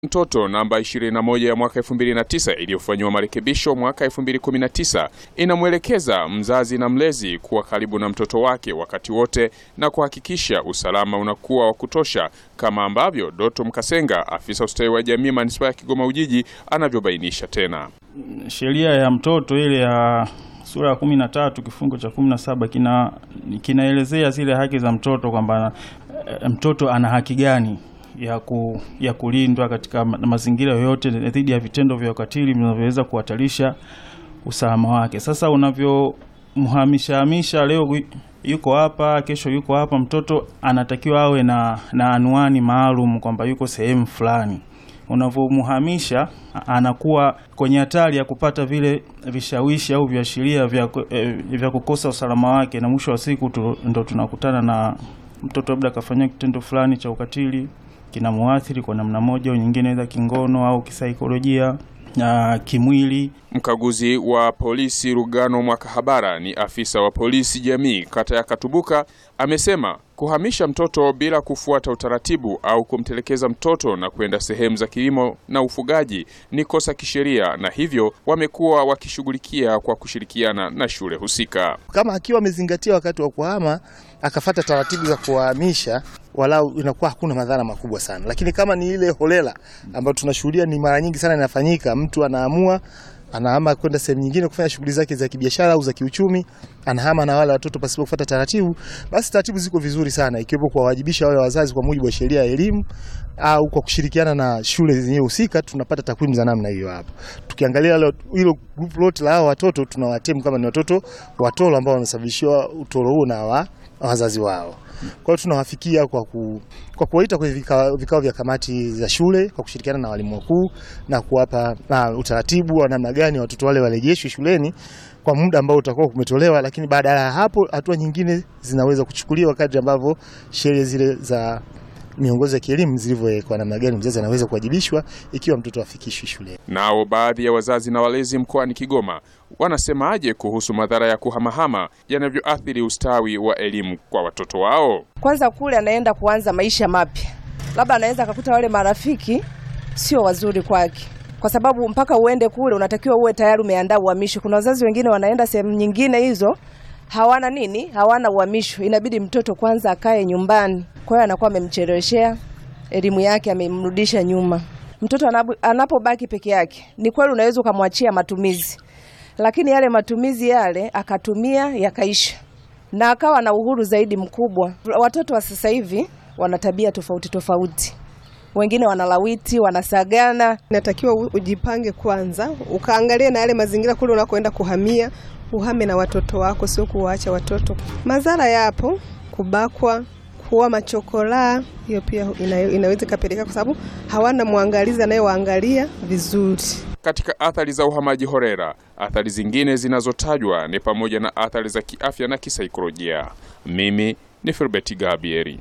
mtoto namba 21 ya mwaka 2009 iliyofanyiwa marekebisho mwaka 2019 inamwelekeza mzazi na mlezi kuwa karibu na mtoto wake wakati wote na kuhakikisha usalama unakuwa wa kutosha, kama ambavyo Doto Mkasenga, afisa ustawi wa jamii manispaa ya Kigoma Ujiji, anavyobainisha tena. Sheria ya mtoto ile ya sura ya kumi na tatu kifungu cha kumi na saba kina kinaelezea zile haki za mtoto kwamba e, mtoto ana haki gani ya, ku, ya kulindwa katika ma- mazingira yoyote dhidi ya vitendo vya ukatili vinavyoweza kuhatarisha usalama wake. Sasa unavyomhamisha hamisha, leo yu- yuko hapa, kesho yuko hapa, mtoto anatakiwa awe na, na anwani maalum kwamba yuko sehemu fulani unavyomhamisha anakuwa kwenye hatari ya kupata vile vishawishi au viashiria vya, ku- eh, vya kukosa usalama wake, na mwisho wa siku tu, ndo tunakutana na mtoto labda akafanyia kitendo fulani cha ukatili kinamuathiri kwa namna moja au nyingine, aidha kingono au kisaikolojia na kimwili. Mkaguzi wa polisi Rugano Mwakahabara ni afisa wa polisi jamii kata ya Katubuka, amesema kuhamisha mtoto bila kufuata utaratibu au kumtelekeza mtoto na kwenda sehemu za kilimo na ufugaji ni kosa kisheria, na hivyo wamekuwa wakishughulikia kwa kushirikiana na shule husika. kama akiwa amezingatia wakati wa kuhama akafata taratibu za kuwahamisha, walau inakuwa hakuna madhara makubwa sana. Lakini kama ni ile holela ambayo tunashuhudia ni mara nyingi sana inafanyika, mtu anaamua anahama kwenda sehemu nyingine kufanya shughuli zake za kibiashara au za kiuchumi, anahama na wale watoto pasipo kufuata taratibu, basi taratibu ziko vizuri sana, ikiwepo kuwawajibisha wale wazazi kwa mujibu wa sheria ya elimu au kwa kushirikiana na shule zenyewe husika, tunapata takwimu za namna hiyo hapo. Tukiangalia hilo- hilo group lote la hao watoto tunawatemu kama ni watoto watoro ambao wamesababishiwa utoro huo na wa, wazazi wao. Kwa hiyo tunawafikia kwa, ku, kwa kuwaita kwenye vikao, vikao vya kamati za shule kwa kushirikiana na walimu wakuu na kuwapa na utaratibu wa namna gani watoto wale warejeshwe shuleni kwa muda ambao utakuwa umetolewa, lakini baada ya hapo hatua nyingine zinaweza kuchukuliwa kadri ambavyo sheria zile za miongozo ya kielimu zilivyowekwa, namna gani mzazi anaweza kuwajibishwa ikiwa mtoto afikishwi shuleni. Nao baadhi ya wazazi na walezi mkoani Kigoma wanasemaje kuhusu madhara ya kuhamahama yanavyoathiri ustawi wa elimu kwa watoto wao? Kwanza kule anaenda kuanza maisha mapya, labda anaweza akakuta wale marafiki sio wazuri kwake, kwa sababu mpaka uende kule unatakiwa uwe tayari umeandaa uhamisho. Kuna wazazi wengine wanaenda sehemu nyingine hizo hawana nini, hawana uhamisho, inabidi mtoto kwanza akae nyumbani. Kwa hiyo anakuwa amemcheleweshea elimu yake, amemrudisha nyuma. Mtoto anapo- anapobaki peke yake, ni kweli unaweza ukamwachia matumizi, lakini yale matumizi yale akatumia yakaisha na akawa na uhuru zaidi mkubwa. Watoto wa sasa hivi wana tabia tofauti tofauti, wengine wanalawiti, wanasagana. Inatakiwa u- ujipange kwanza, ukaangalie na yale mazingira kule unakoenda kuhamia, uhame na watoto wako, sio kuwaacha watoto. Madhara yapo, kubakwa, kuwa machokolaa, hiyo pia ina, inaweza ikapelekea, kwa sababu hawana mwangalizi anayewaangalia vizuri. Katika athari za uhamaji horera, athari zingine zinazotajwa ni pamoja na athari za kiafya na kisaikolojia. Mimi ni Filbert Gabieri.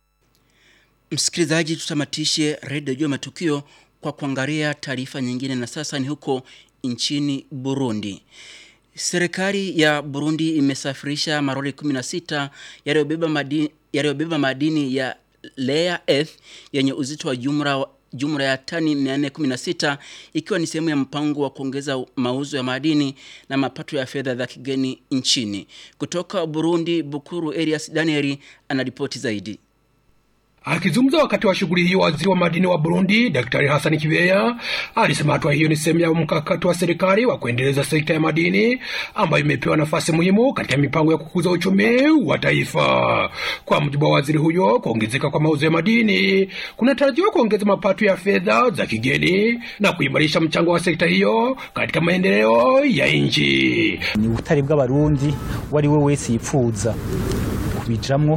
Msikilizaji, tutamatishe redio juu ya matukio kwa kuangalia taarifa nyingine, na sasa ni huko nchini Burundi. Serikali ya Burundi imesafirisha maroli 16 yaliyobeba madini, yaliyobeba madini ya Rare Earth yenye uzito wa jumla jumla ya tani 416 ikiwa ni sehemu ya mpango wa kuongeza mauzo ya madini na mapato ya fedha za kigeni nchini. Kutoka Burundi, Bukuru Elias Danieli anaripoti zaidi. Akizungumza wakati wa shughuli hiyo, waziri wa madini wa Burundi Daktari Hassan Kibeya alisema hatua hiyo ni sehemu ya mkakati wa serikali wa kuendeleza sekta ya madini ambayo imepewa nafasi muhimu katika mipango ya kukuza uchumi wa taifa. Kwa mujibu wa waziri huyo, kuongezeka kwa mauzo ya madini kunatarajiwa kuongeza mapato ya fedha za kigeni na kuimarisha mchango wa sekta hiyo katika maendeleo ya nchi. ni ubutare bw'abarundi uwo ari we wese yipfuza kubijamwo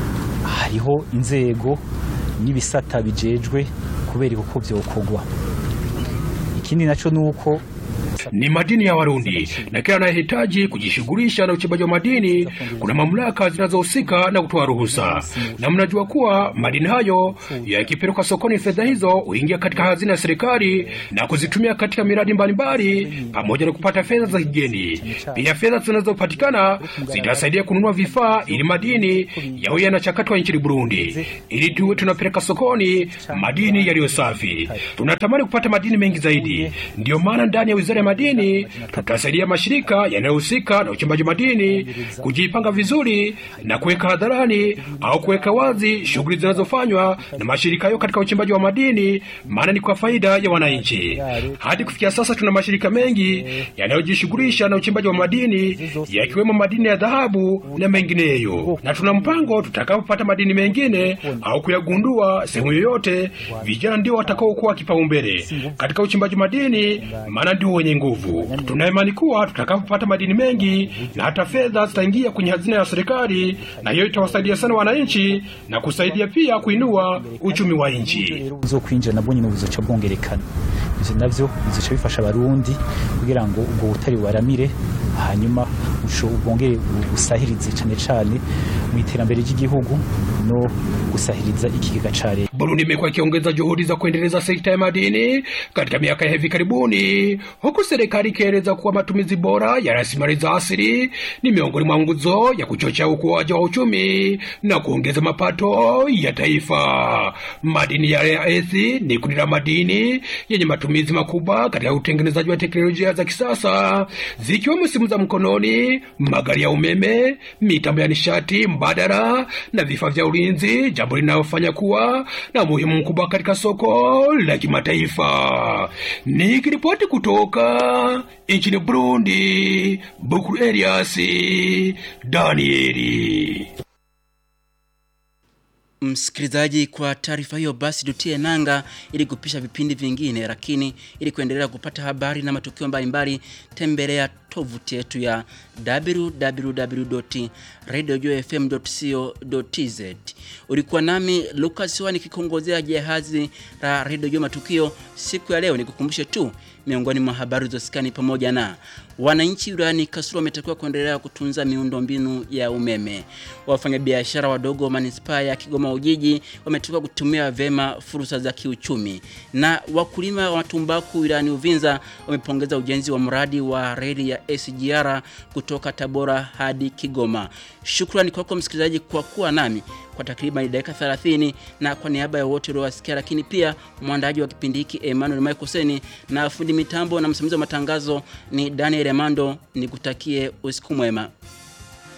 hariho inzego n'ibisata bijejwe kubereka uko vyokorwa ikindi naco nuko ni madini ya Warundi, na kila anayehitaji kujishughulisha na uchimbaji wa madini kuna mamlaka zinazohusika na kutoa ruhusa, na mnajua kuwa madini hayo yakipelekwa sokoni, fedha hizo huingia katika hazina ya serikali na kuzitumia katika miradi mbalimbali pamoja na kupata fedha za kigeni. Pia fedha zinazopatikana zitasaidia kununua vifaa ili madini yawe yanachakatwa nchini Burundi, ili tuwe tunapeleka sokoni madini yaliyo safi. Tunatamani kupata madini mengi zaidi, ndiyo maana ndani ya wizara ya madini tutasaidia mashirika yanayohusika na uchimbaji madini kujipanga vizuri na kuweka hadharani au kuweka wazi shughuli zinazofanywa na mashirika hayo katika uchimbaji wa madini, maana ni kwa faida ya wananchi. Hadi kufikia sasa tuna mashirika mengi yanayojishughulisha na uchimbaji wa madini yakiwemo madini ya dhahabu na mengineyo, na tuna mpango tutakapopata madini mengine au kuyagundua sehemu yoyote, vijana ndio watakaokuwa kipaumbele katika uchimbaji madini, maana ndio wenye nguvu. Tuna imani kuwa tutakapopata madini mengi na hata fedha zitaingia kwenye hazina ya serikali, na hiyo itawasaidia sana wananchi na kusaidia pia kuinua uchumi wa nchi. uzokwinjira nabwo nyine buzoca bwongerekana ivyo navyo bizoca bifasha abarundi kugira ngo ubwo butari bubaramire hanyuma busho bwongere busahirize cane cane mu iterambere ry'igihugu no gusahiriza ikigega ca leta Burundi imekuwa ikiongeza juhudi za kuendeleza sekta ya madini katika miaka ya hivi karibuni, huku serikali ikieleza kuwa matumizi bora ya rasilimali za asili ni miongoni mwa nguzo ya kuchochea ukuaji wa uchumi na kuongeza mapato ya taifa. Madini ya rare earth ni kundi la madini yenye matumizi makubwa katika utengenezaji wa teknolojia za kisasa zikiwemo simu za mkononi, magari ya umeme, mitambo ya nishati mbadala na vifaa vya ulinzi, jambo linalofanya kuwa na umuhimu mkubwa katika soko la kimataifa. Nikiripoti kutoka nchini Burundi, Bukuru Elias Danieli. Msikilizaji, kwa taarifa hiyo basi tutie nanga ili kupisha vipindi vingine, lakini ili kuendelea kupata habari na matukio mbalimbali, tembelea tovuti yetu ya www.radiojfm.co.tz. Ulikuwa nami Lucas Wani kikongozea jahazi la Radio Jua Matukio siku ya leo. Nikukumbushe tu miongoni mwa habari zosikani pamoja na wananchi wilayani Kasulu wametakiwa kuendelea kutunza miundombinu ya umeme. Wafanyabiashara wadogo wa manispaa ya Kigoma Ujiji wametakiwa kutumia vema fursa za kiuchumi, na wakulima wa tumbaku wilayani Uvinza wamepongeza ujenzi wa mradi wa reli ya SGR kutoka Tabora hadi Kigoma. Shukrani kwako msikilizaji kwa kuwa nami kwa takriban dakika 30 na kwa niaba ya wote uliowasikia, lakini pia mwandaji wa kipindi hiki Emmanuel Michael na fundi mitambo na msimamizi wa matangazo ni Daniel Emando. Nikutakie usiku mwema.